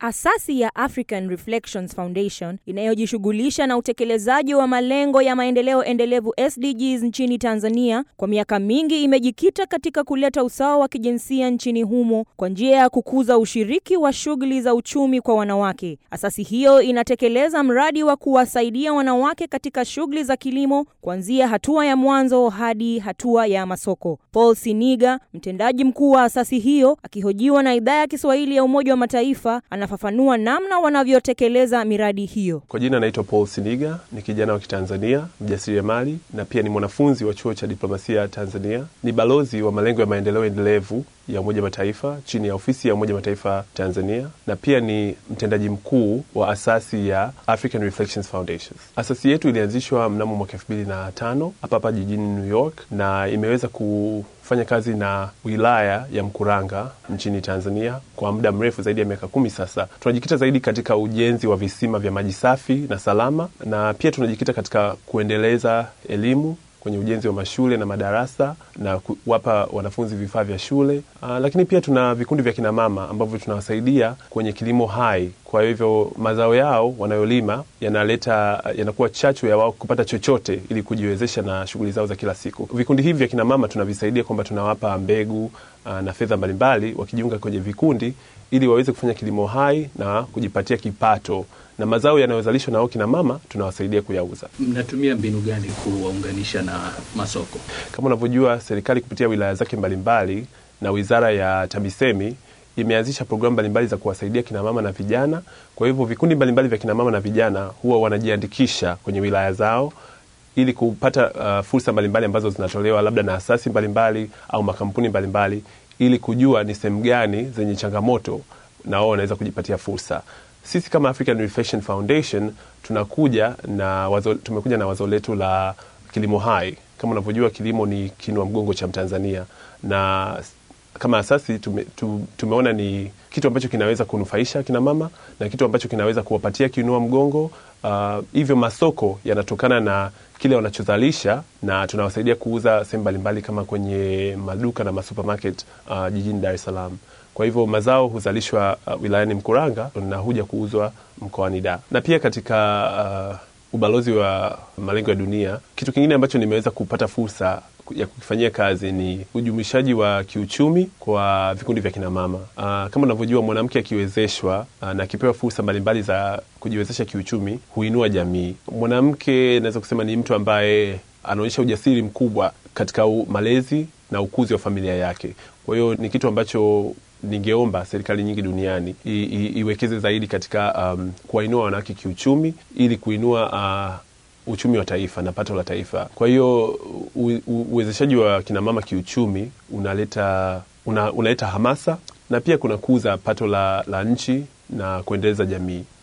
Asasi ya African Reflections Foundation inayojishughulisha na utekelezaji wa malengo ya maendeleo endelevu SDGs nchini Tanzania kwa miaka mingi imejikita katika kuleta usawa wa kijinsia nchini humo kwa njia ya kukuza ushiriki wa shughuli za uchumi kwa wanawake. Asasi hiyo inatekeleza mradi wa kuwasaidia wanawake katika shughuli za kilimo kuanzia hatua ya mwanzo hadi hatua ya masoko. Paul Siniga, mtendaji mkuu wa asasi hiyo, akihojiwa na idhaa ya Kiswahili ya Umoja wa Mataifa, anafafanua namna wanavyotekeleza miradi hiyo. Kwa jina naitwa Paul Siniga, ni kijana wa Kitanzania, mjasiriamali na pia ni mwanafunzi wa chuo cha diplomasia Tanzania. Ni balozi wa malengo ya maendeleo endelevu ya Umoja Mataifa chini ya ofisi ya Umoja Mataifa Tanzania, na pia ni mtendaji mkuu wa asasi ya African Reflections Foundations. Asasi yetu ilianzishwa mnamo mwaka elfu mbili na tano hapa hapa jijini New York na imeweza kufanya kazi na wilaya ya Mkuranga nchini Tanzania kwa muda mrefu zaidi ya miaka kumi sasa. Tunajikita zaidi katika ujenzi wa visima vya maji safi na salama, na pia tunajikita katika kuendeleza elimu kwenye ujenzi wa mashule na madarasa na kuwapa wanafunzi vifaa vya shule. Aa, lakini pia tuna vikundi vya kinamama ambavyo tunawasaidia kwenye kilimo hai. Kwa hivyo mazao yao wanayolima yanaleta yanakuwa chachu ya wao kupata chochote ili kujiwezesha na shughuli zao za kila siku. Vikundi hivi vya kinamama tunavisaidia kwamba tunawapa mbegu aa, na fedha mbalimbali wakijiunga kwenye vikundi ili waweze kufanya kilimo hai na kujipatia kipato na mazao yanayozalishwa na wao kina mama tunawasaidia kuyauza. Mnatumia mbinu gani kuwaunganisha na masoko? Kama unavyojua, serikali kupitia wilaya zake mbalimbali na wizara ya TAMISEMI imeanzisha programu mbalimbali za kuwasaidia kina mama na vijana. Kwa hivyo vikundi mbalimbali vya kina mama na vijana huwa wanajiandikisha kwenye wilaya zao ili kupata uh, fursa mbalimbali ambazo zinatolewa labda na asasi mbalimbali au makampuni mbalimbali ili kujua ni sehemu gani zenye changamoto na wao wanaweza kujipatia fursa. Sisi kama African Reflection Foundation tunakuja na wazo, tumekuja na wazo letu la kilimo hai. Kama unavyojua kilimo ni kinua mgongo cha Mtanzania, na kama asasi tume, tu, tumeona ni kitu ambacho kinaweza kunufaisha kina mama na kitu ambacho kinaweza kuwapatia kinua mgongo. Uh, hivyo masoko yanatokana na kile wanachozalisha na tunawasaidia kuuza sehemu mbalimbali kama kwenye maduka na masupermarket uh, jijini Dar es Salaam. Kwa hivyo mazao huzalishwa uh, wilayani Mkuranga na huja kuuzwa mkoani Dar. Na pia katika uh, ubalozi wa malengo ya dunia, kitu kingine ambacho nimeweza kupata fursa ya kukifanyia kazi ni ujumuishaji wa kiuchumi kwa vikundi vya kinamama. Uh, kama unavyojua mwanamke akiwezeshwa uh, na akipewa fursa mbalimbali za kujiwezesha kiuchumi huinua jamii. Mwanamke naweza kusema ni mtu ambaye anaonyesha ujasiri mkubwa katika malezi na ukuzi wa familia yake. Kwa hiyo ni kitu ambacho ningeomba serikali nyingi duniani i, i, iwekeze zaidi katika um, kuwainua wanawake kiuchumi ili kuinua uh, uchumi wa taifa na pato la taifa. Kwa hiyo uwezeshaji wa kinamama kiuchumi unaleta una, unaleta hamasa na pia kunakuza pato la, la nchi na kuendeleza jamii.